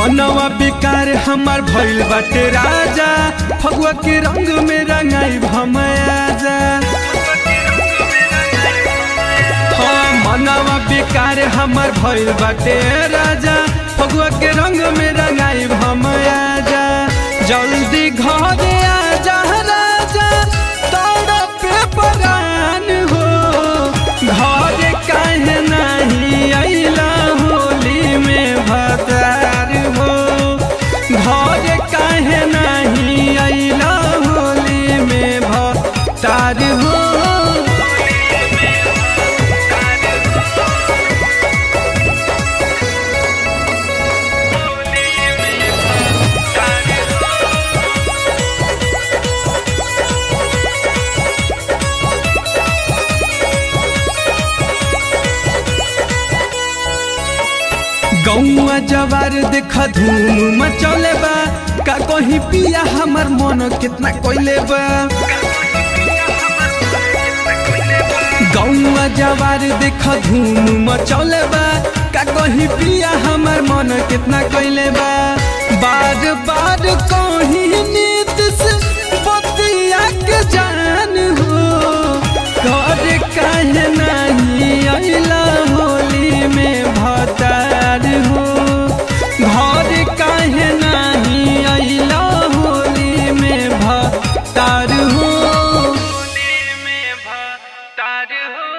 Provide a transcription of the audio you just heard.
मनवा बेकार हमार भइल बाटे राजा फगुआ के रंग में रंगाई भमयाजा हाँ मनवा बेकार हमार भइल बाटे राजा फगुआ के रंग में रंगाई भमयाजा जल्दी घरे आजा राजा तोड़ा पे परान हो घरे काहे नहीं अइला होली में भतार हो घरे काहे नहीं अइला होली में भतार हो गौआ जवार देख धूम मचौले बा का कहीं पिया हमर मन कितना कोइले बा गौआ जवार देख धूम मचौले बा का कहीं पिया हमर मन कितना कोइले बा बार बार कहीं नीत से बतिया के जान हो घर काहे नहीं अइला होली में भतार हो घर काहे नहीं अइला होली में भतार हो होली में भतार हो